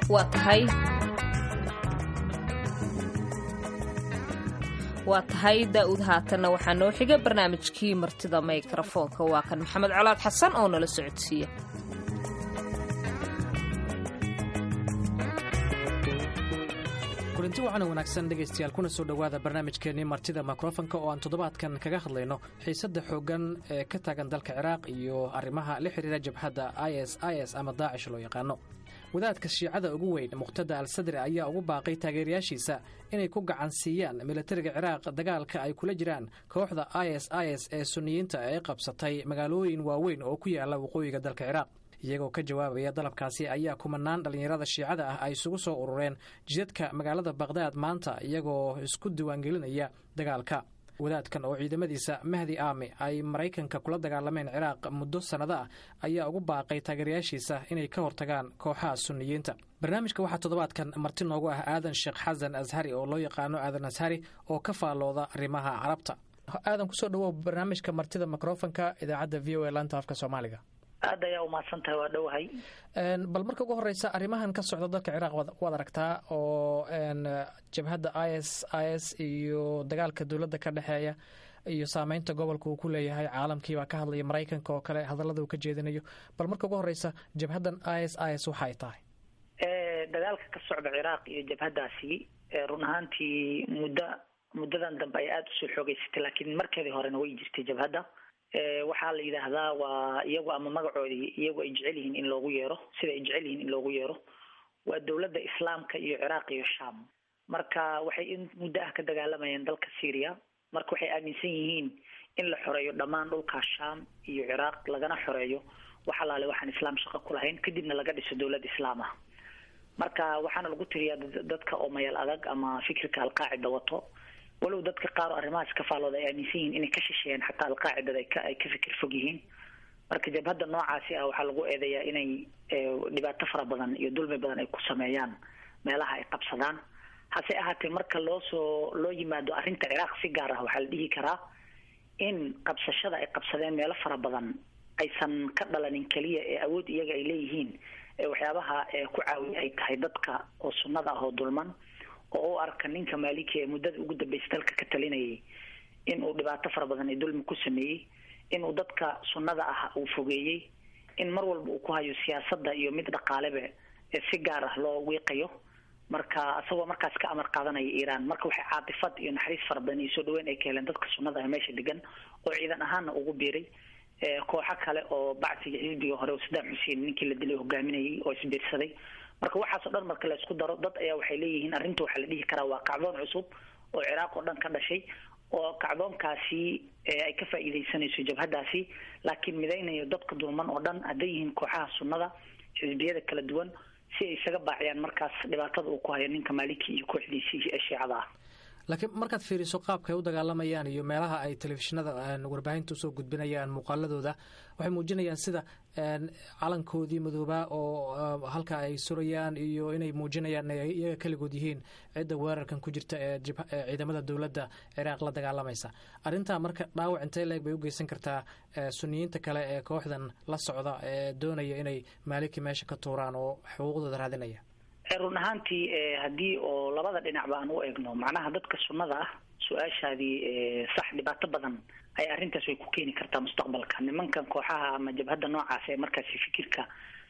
waa tahay waa tahay daa'uud haatanna waxaa noo xiga barnaamijkii martida mikrafoonka waa kan maxamed colaad xasan oo nala socodsiiya kulanti waxaana wanaagsan dhegaystayaal kuna soo dhowaada barnaamijkeennii martida mikrofonka oo aan toddobaadkan kaga hadlayno xiisadda xooggan ee ka taagan dalka ciraaq iyo arrimaha la xidhiira jabhadda i s i s ama daacish loo yaqaano wadaadka shiicada ugu weyn muqhtada al sadri ayaa ugu baaqay taageerayaashiisa inay ku gacan siiyaan militariga ciraaq dagaalka ay kula jiraan kooxda i s i s ee suniyiinta ee qabsatay magaalooyin waaweyn oo ku yaala waqooyiga dalka ciraaq iyagoo ka jawaabaya dalabkaasi ayaa kumanaan dhallinyarada shiicada ah ay isugu soo urureen jidadka magaalada bakhdad maanta iyagoo isku diiwaangelinaya dagaalka wadaadkan oo ciidamadiisa mahdi aami ay maraykanka kula dagaalameen ciraaq muddo sannado ah ayaa ugu baaqay taageerayaashiisa inay ka hortagaan kooxaha suniyiinta barnaamijka waxaa toddobaadkan marti noogu ah aadan sheekh xasan ashari oo loo yaqaano aadan ashari oo ka faallooda arrimaha carabta aadan kusoo dhawow barnaamijka martida mikrofonka idaacadda v o a laanta afka soomaaliga aad ayaa umahadsan tahay waa dhowahay bal marka ugu horeysa arrimahan ka socda dalka ciraaq waad aragtaa oo jabhadda i s i s iyo dagaalka dowladda ka dhexeeya iyo saameynta gobolka uu ku leeyahay caalamkiibaa ka hadlaya maraykanka oo kale hadallada uu ka jeedinayo bal marka ugu horeysa jabhaddan i s i s waxa ay tahay dagaalka ka socda ciraaq iyo jabhaddaasi run ahaantii muddo muddadan dambe ay aada usoo xoogeysatay laakiin markeedii horena way jirtay jabhadda waxaa la yidhaahdaa waa iyagu ama magacoodii iyagu ay jecel yihiin in loogu yeero sida ay jecel yihiin in loogu yeero waa dowladda islaamka iyo ciraaq iyo sham marka waxay in muddo ah ka dagaalamayeen dalka syria marka waxay aaminsan yihiin in la xoreeyo dhammaan dhulkaa sham iyo ciraaq lagana xoreeyo wax alaale waxaan islaam shaqo ku lahayn kadibna laga dhiso dowlad islaam ah marka waxaana lagu tiriyaa dadka oo mayal adag ama fikirka alqaacida wato walow dadka qaar oo arrimahaas ka faalooda ay aaminsan yihiin inay ka shisheeyeen xataa alqaacidada ay ka ay ka fikir fog yihiin marka jabhadda noocaasi ah waxaa lagu eedeeyaa inay dhibaato fara badan iyo dulmi badan ay ku sameeyaan meelaha ay qabsadaan hase ahaatee marka loo soo loo yimaado arrinta ciraaq si gaar ah waxaa la dhihi karaa in qabsashada ay qabsadeen meelo fara badan aysan ka dhalanin keliya ee awood iyaga ay leeyihiin ee waxyaabaha ku caawiya ay tahay dadka oo sunnada ah oo dulman oo u arka ninka maaliki ee muddada ugu dambeysay dalka ka talinayay inuu dhibaato fara badan ee dulmi ku sameeyey inuu dadka sunnada ah uu fogeeyey in mar walba uu ku hayo siyaasadda iyo mid dhaqaaleba ee si gaar ah loo wiiqayo marka isagoo markaas ka amar qaadanaya iiraan marka waxay caatifad iyo naxariis fara badan iyo soo dhaweyn ay ka heleen dadka sunnada ah meesha degan oo ciidan ahaanna ugu biiray kooxo kale oo bacsiga xisbiga hore oo sadaam xuseen ninkii la dilay hogaaminayay oo isbiirsaday marka waxaasoo dhan marka la isku daro dad ayaa waxay leeyihiin arrinta waxaa la dhihi karaa waa kacdoon cusub oo ciraaq oo dhan ka dhashay oo kacdoonkaasi ay ka faa'iidaysanayso jabhaddaasi laakiin midaynayo dadka dulman oo dhan hadday yihiin kooxaha sunnada xisbiyada kala duwan si ay isaga baaciyaan markaas dhibaatada uu ku hayo ninka maaliki iyo kooxdiisii ee shiicada ah laakiin markaad fiiriso qaabka ay u dagaalamayaan iyo meelaha ay telefishinada warbaahinta usoo gudbinayaan muuqaaladooda waxay muujinayaan sida calankoodii madoobaa oo halka ay surayaan iyo inay muujinayaan iyaga keligood yihiin cidda weerarkan ku jirta ee ciidamada dowladda ciraaq la dagaalamaysa arrintaa marka dhaawac intee leeg bay u geysan kartaa suniyiinta kale ee kooxdan la socda ee doonaya inay maaliki meesha ka tuuraan oo xuquuqdooda raadinaya run ahaantii haddii oo labada dhinacba aan u eegno macnaha dadka sunnada ah su-aashaadii sax dhibaato badan ay arrintaas way ku keeni kartaa mustaqbalka nimankan kooxaha ama jabhadda noocaas ee markaasi fikirka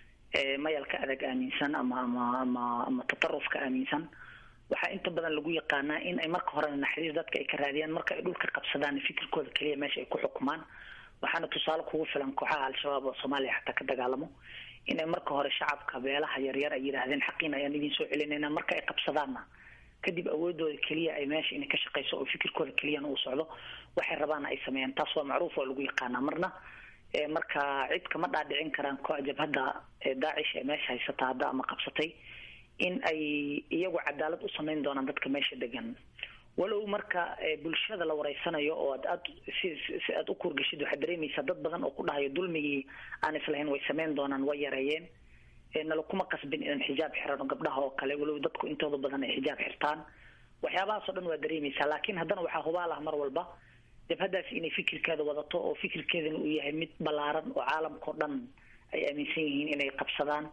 mayalka adag aaminsan ama ama ama ama tatarufka aaminsan waxaa inta badan lagu yaqaanaa in ay marka horena naxariis dadka ay ka raadiyaan marka ay dhulka qabsadaan fikirkooda keliya meesha ay ku xukumaan waxaana tusaale kugu filan kooxaha al-shabaab oo soomaaliya xataa ka dagaalamo inay marka hore shacabka beelaha yaryar ay yidhaahdeen xaqiin ayaan idin soo celinayna marka ay qabsadaanna kadib awoodooda keliya ay meesha inay ka shaqeyso oo fikirkooda keliyana uu socdo waxay rabaana ay sameeyaan taas waa macruuf waa lagu yaqaanaa marna marka cid kama dhaadhicin karaan ko jabhadda daacish ee meesha haysata hadda ama qabsatay in ay iyagu cadaalad u sameyn doonaan dadka meesha degan walow marka bulshada la wareysanayo oo ad aad si si aad u kuurgashid waxaad dareemaysaa dad badan oo ku dhahayo dulmigii aan islahayn way sameyn doonaan way yareeyeen nala kuma qasbin inaan xijaab xirano gabdhaha oo kale walow dadku intooda badan ay xijaab xirtaan waxyaabahaas oo dhan waa dareemaysaa laakiin haddana waxaa hubaal ah mar walba jabhaddaas inay fikirkeeda wadato oo fikirkeedana uu yahay mid ballaaran oo caalamkao dhan ay aaminsan yihiin inay qabsadaan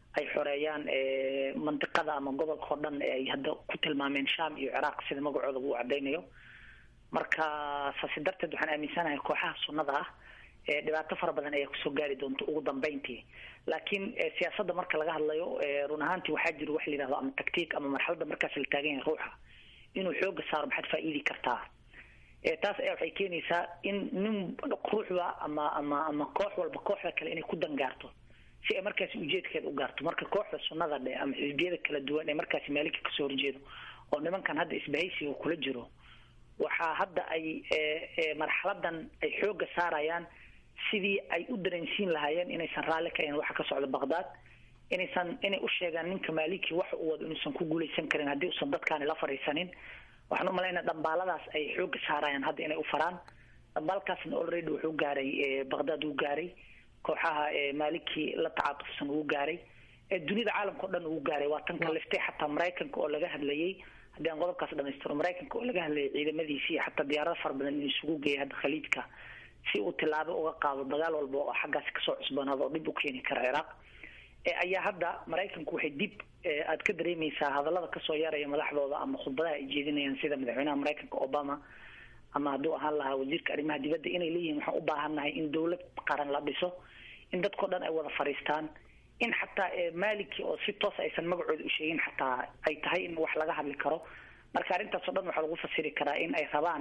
ay xoreeyaan mandiqada ama gobolka oo dhan ee ay hadda ku tilmaameen sham iyo ciraaq sida magacooda uu cadaynayo marka saasi darteed waxaan aaminsanahay kooxaha sunnada ah dhibaato fara badan ayaa kusoo gaari doonta ugu dambeyntii laakiin siyaasadda marka laga hadlayo run ahaantii waxaa jiro wax la yidhahdo ama tactiik ama marxaladda markaas la taagan yahay ruuxa inuu xooga saaro maxaad faa'iidi kartaa taas ayaa waxay keenaysaa in nin ruuxba ama ama ama koox walba kooxda kale inay ku dangaarto si ay markaasi ujeedkeeda u gaarto marka kooxda sunnada dhe ama xisbiyada kala duwan ee markaasi maalinka kasoo horjeedo oo nimankan hadda isbahaysiga kula jiro waxaa hadda ay marxaladan ay xooga saarayaan sidii ay u dareensiin lahaayeen inaysan raalli ka ahayn waxa ka socda baqdaad inaysan inay u sheegaan ninka maalikii waxa uu wado inuusan ku guulaysan karin haddii usan dadkaani la fadhiisanin waxaan umalaynaa dhambaaladaas ay xooga saarayaan hadda inay u faraan dhambaalkaasna already wuxuu gaaray baqdaad uu gaaray kooxaha maalikii la tacaatufsan uu gaaray dunida caalamka o dhan uu gaaray waa tan kaliftay xataa maraykanka oo laga hadlayay haddii aan qodobkaas dhamaystiro maraykanka oo laga hadlayay ciidamadiisi iyo xataa diyaarada fara badan inuu isugu geeyay hadda khaliijka si uu tilaabo uga qaado dagaal walba oo xaggaasi kasoo cusboonaado oo dhib u keeni kara ciraaq ayaa hadda maraykanku waxay dib aad ka dareemaysaa hadallada kasoo yaraya madaxdooda ama khudbadaha ay jeedinayaan sida madaxweynaha maraykanka obama ama hadduu ahaan lahaa wasiirka arrimaha dibadda inay leeyihiin waxaan u baahannahay in dawlad qaran la dhiso in dadkao dhan ay wada fadhiistaan in xataa maliki oo si toos aysan magacooda u sheegin xataa ay tahay in wax laga hadli karo marka arrintaas o dhan waxaa lagu fasiri karaa in ay rabaan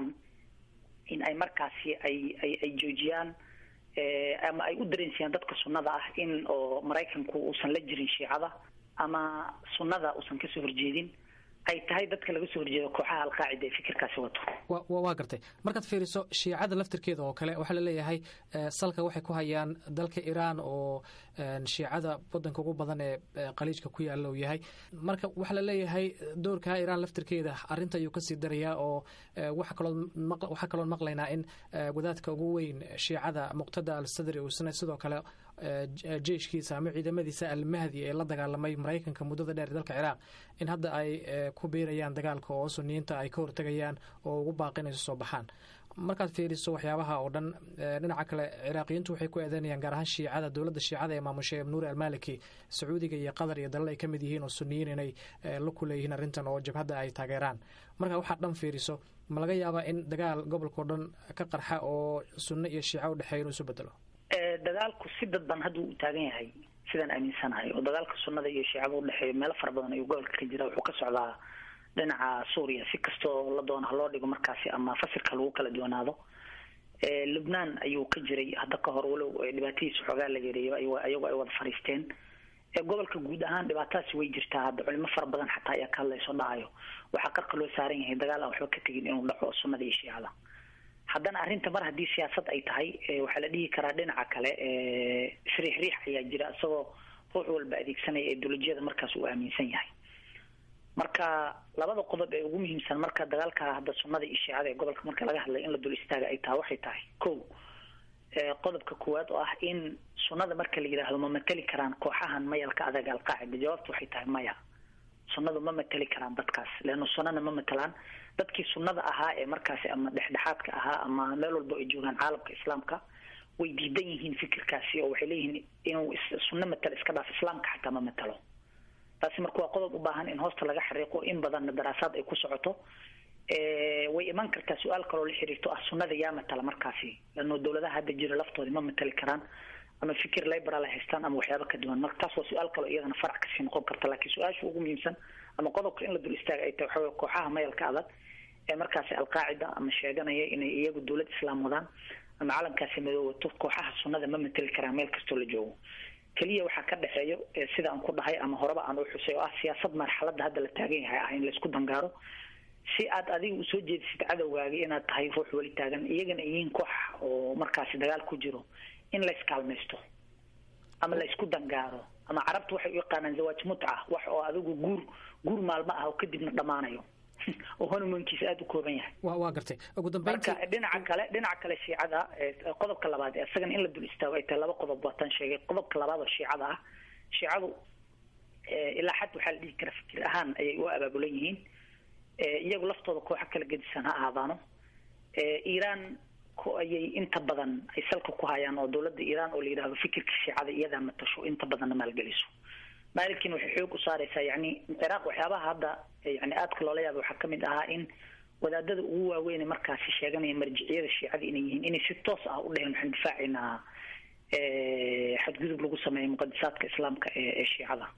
in ay markaasi ay ay ay joojiyaan ama ay u dareensiyaan dadka sunnada ah in oo maraykanku uusan la jirin shiicada ama sunnada uusan kasoo horjeedin ay tahay dadka laga soo horjeedo kooxaha alqaacida ee fikirkaasi wato waa gartay markaad fiiriso shiicada laftirkeeda oo kale waxaa laleeyahay salka waxay ku hayaan dalka iiraan oo shiicada wadanka ugu badan ee qaliijka ku yaala uu yahay marka waxaa laleeyahay doorka iiraan laftirkeeda arinta ayuu kasii darayaa oo waxaa kaloon maqlaynaa in wadaadka ugu weyn shiicada muqtada al sadri uusna sidoo kale jeyshkiisa ama ciidamadiisa almahdi ee la dagaalamay maraykanka muddada dheer dalka ciraaq in hadda ay ku biirayaan dagaalka oo suniyiinta ay ka hortegayaan oo ugu baaqi inay soo baxaan markaad fiiriso waxyaabaha oo dhan dhinaca kale ciraaqiyiintu waxay ku eedeynayaan gaar ahaan shiicada dowladda shiicada ee maamushay nuuri almaliki sacuudiga iyo qatar iyo dalal ay ka mid yihiin oo suniyiin inay la kuleeyihiin arrintan oo jabhadda ay taageeraan marka waxaad dhan fiiriso ma laga yaabaa in dagaal gobolka o dhan ka qarxa oo sunno iyo shiico udhexeeya inuu isu bedelo dagaalku si dadban hadda uu taagan yahay sidaan aaminsanahay oo dagaalka sunnada iyo shiicada udhexeeya meelo fara badan ayuu gobolka ka jira wuxuu ka socdaa dhinaca suuriya si kastoo la doono haloo dhigo markaasi ama fasirka lagu kala duwanaado lubnaan ayuu ka jiray hadda ka hor walow dhibaatadiisa xoogaa la yareeyo ayagoo ay wada fadhiisteen gobolka guud ahaan dhibaatadaasi way jirtaa hadda culimo fara badan xataa ayaa ka hadlayso dhacayo waxaa qarka loo saaran yahay dagaal aan waxba ka tegin inuu dhaco sunnada iyo shiicada haddana arrinta mar haddii siyaasad ay tahay waxaa la dhihi karaa dhinaca kale isriix riix ayaa jira isagoo ruux walba adeegsanaya ideolojiyada markaas uu aaminsan yahay marka labada qodob ee ugu muhiimsan marka dagaalka hadda sunnada iyo shiicada ee gobolka marka laga hadlay in la dul istaaga ay tahay waxay tahay ko qodobka koowaad oo ah in sunnada marka la yidhaahdo ma mateli karaan kooxahan mayalka adag alqaacida jawaabtu waxay tahay maya sunnadu ma mateli karaan dadkaas leanna sunnana ma matelaan dadkii sunnada ahaa ee markaasi ama dhexdhexaadka ahaa ama meel walba ay joogaan caalamka islaamka way diidan yihiin fikirkaasi oo waxay leeyihiin inuu sunno matalo iska dhaaf islaamka xataa ma matalo taasi marka waa qodob u baahan in hoosta laga xariiqo in badanna daraasaad ay ku socoto way iman kartaa su-aal kaloo la xiriirto ah sunnada yaa matala markaasi leanno dawladaha hadda jira laftoodi ma matali karaan ama fikir liberal ay haystaan ama waxyaaba ka duwan marka taas waa su-aal kaloo iyadana farac kasii noqon karta laakiin su-aasha ugu muhiimsan ama qodobka in la dul istaaga ay tahay waxaa kooxaha mayalka adag ee markaasi alqaacida ama sheeganaya inay iyagu dawlad islaam wadaan ama calankaasi madoowato kooxaha sunnada ma mateli karaan meel kastoo la joogo keliya waxaa ka dhexeeyo sida aan ku dhahay ama horeba aan u xusay oo ah siyaasad marxaladda hadda la taagan yahay ah in laisku dangaaro si aad adiga usoo jeedisid cadowgaagi inaad tahay ruux weli taagan iyagana yihiin koox oo markaasi dagaal ku jiro in la iskaalmaysto ama la isku dangaaro ama carabtu waxay u yaqaanaan zawaaj mutca wax oo adigu guur guur maalmo ah oo kadibna dhammaanayo oo honumankiisa aada u kooban yahay wa waa gartay ugu marka dhinaca kale dhinaca kale shiicada qodobka labaad isagana in la dul istaago ay tahay laba qodob waataan sheegay qodobka labaad oo shiicada ah shiicadu ilaa xad waxaa la dhihi kara fikir ahaan ayay u abaabulan yihiin iyagu laftooda kooxa kala gedisan ha ahaadaano iiraan ayay inta badan ay salka ku hayaan oo dawladda iiraan oo la yidhahdo fikirka shiicada iyadaa matasho inta badanna maalgeliso maalikiina waxay xoog u saaraysaa yani ciraaq waxyaabaha hadda yani aadka loola yaaba waxaa kamid ahaa in wadaadada ugu waaweyn markaasi sheeganaya marjiciyada shiicada inay yihiin inay si toos ah u dheheen waxaan difaacaynaa xadgudub lagu sameeyo muqadisaadka islaamka ee shiicada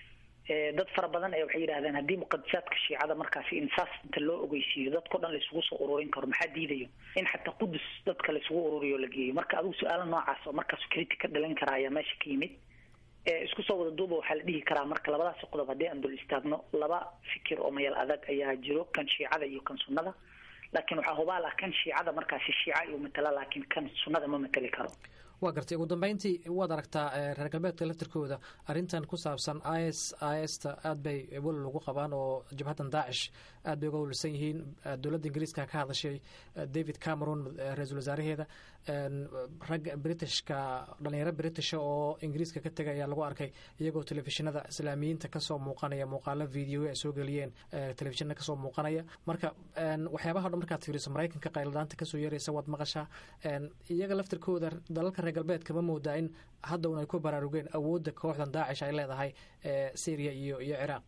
dad fara badan ayaa waxay yidhahdeen haddii muqadisaadka shiicada markaasi in saas inta loo ogeysiiyo dadkao dhan laisugu soo ururin karo maxaa diidayo in xataa qudus dadka laisugu ururiyo o la geeyo marka adigu su-aala noocaas oo markaas critic ka dhalin karaa ayaa meesha ka yimid isku soo wada duuba waxaa la dhihi karaa marka labadaasi qodob haddii aan dul istaagno laba fikir oo mayal adag ayaa jiro kan shiicada iyo kan sunnada laakiin waxaa hubaal ah kan shiicada markaasi shiica iyu matala laakiin kan sunnada ma matali karo waa gartay ugu dambeyntii waad aragtaa reer galbeedka laftirkooda arrintan ku saabsan is ista aad bay welal ugu qabaan oo jabhaddan daacish aad bay uga welwalsan yihiin dowladda ingiriiska ka hadashay david cameron ra-iisul wasaaraheeda rag britishka dhalinyaro britisha oo ingiriiska ka tegay ayaa lagu arkay iyagoo telefishinada islaamiyiinta kasoo muuqanaya muuqaalo video ay soo geliyeen telefishinada kasoo muuqanaya marka waxyaabaha dhan markaad fiiriso maraykanka qayladaanta kasoo yeeraysa waad maqashaa iyaga laftirkooda dalalka reer galbeedka ma moodaa in hadda un ay ku baraarugeen awoodda kooxdan daacish ay leedahay syria iyo iyo ciraaq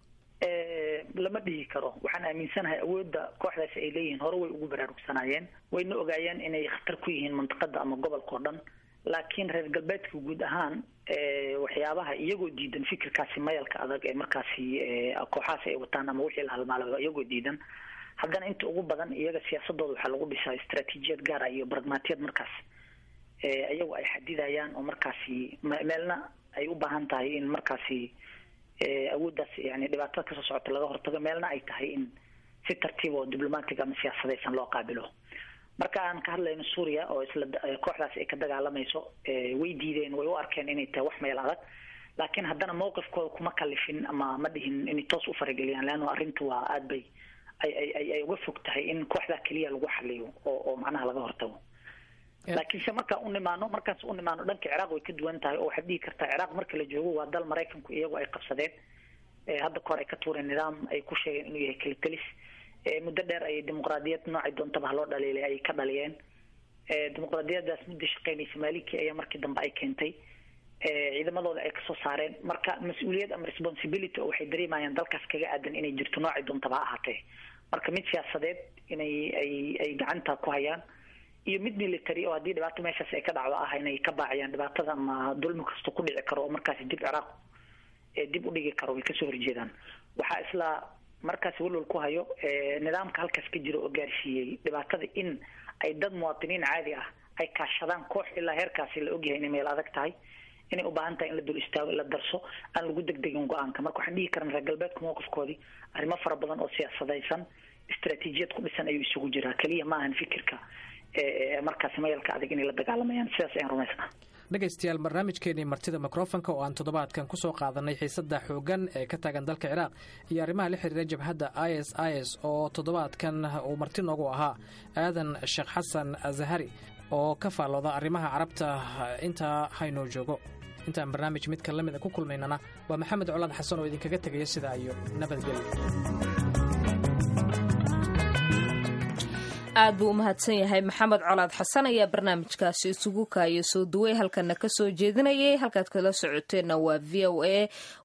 lama dhihi karo waxaan aaminsanahay awoodda kooxdaasi ay leeyihiin hore way ugu baraarugsanaayeen wayna ogaayeen inay khatar ku yihiin mantiqada ama gobolka o dhan laakiin reer galbeedka guud ahaan waxyaabaha iyagoo diidan fikirkaasi mayalka adag ee markaasi kooxahaas ay wataan ama wixii la halmaalaba iyagoo diidan haddana inta ugu badan iyaga siyaasadooda waxaa lagu dhisaa istraatiijiyad gaara iyo baragmaatiyad markaas iyagu ay xadidayaan oo markaasi meelna ay u baahan tahay in markaasi awooddaas yani dhibaatada kasoo socota laga hortago meelna ay tahay in si tartiib oo diblomatic ama siyaasadaysan loo qaabilo marka aan ka hadlayno suuriya oo isla kooxdaas ay ka dagaalamayso way diideen way u arkeen inay tahay wax meel adag laakiin haddana mawqifkooda kuma kalifin ama ma dhihin inay toos u farageliyaan leanno arrintu waa aad bay ay ay ay uga fog tahay in kooxdaa keliya lagu xaliyo oo oo macnaha laga hortago laakiinse markaan u nimaano markaas u nimaano dhanka ciraaq way ka duwan tahay oo waxaad dhihi kartaa ciraaq marka la joogo waa dal maraykanku iyagu ay qabsadeen hadda kahor ay ka tuureen nidaam ay ku sheegeen inuu yahay kalitelis muddo dheer ayay dimuqraadiyad noocay doontaba haloo dhaliilay ayay ka dhaliyeen dimuqraadiyadaas muddo shaqeynaysa maaliki ayaa markii dambe ay keentay ciidamadooda ay kasoo saareen marka mas-uuliyad ama responsibility oo waxay dareemayaan dalkaas kaga aadan inay jirto noocay doontaba ha ahaatee marka mid siyaasadeed inay ay ay gacanta ku hayaan iyo mid military oo haddii dhibaato meeshaas ay ka dhacdo ah inay ka baaciyaan dhibaatada ama dulmi kasta ku dhici karo oo markaasi dib ciraaq dib u dhigi karo way kasoo horjeedaan waxaa isla markaasi walwal ku hayo nidaamka halkaas ka jira oo gaarsiiyey dhibaatada in ay dad muwaatiniin caadi ah ay kaashadaan koox ilaa heerkaasi la ogyahay inay meel adag tahay inay u baahan tahay in la dul istaago la darso aan lagu degdegin go-aanka marka waxaan dhihi karan reer galbeedka mowqifkoodii arrimo fara badan oo siyaasadaysan istraatiijiyad ku dhisan ayuu isugu jiraa keliya ma ahan fikirka markaasi mayalka adag inay la dagaalamayaan sidaas ayaan rumaysnaa dhegaystayaal barnaamijkeenii martida mikrofonka oo aan toddobaadkan ku soo qaadanay xiisadda xooggan ee ka taagan dalka ciraaq iyo arrimaha la xiriira jabhadda i s i s oo toddobaadkan uu marti noogu ahaa aadan sheekh xasan azahari oo ka faallooda arrimaha carabta intaa haynoo joogo intaan barnaamij midkan la mid a ku kulmaynana waa maxamed colaad xasan oo idinkaga tegaya sidaa iyo nabadgelyo aad buu u mahadsan yahay maxamed colaad xasan ayaa barnaamijkaasi isugu kaaya soo duway halkana ka soo jeedinayay halkaad kala socoteenna waa v o a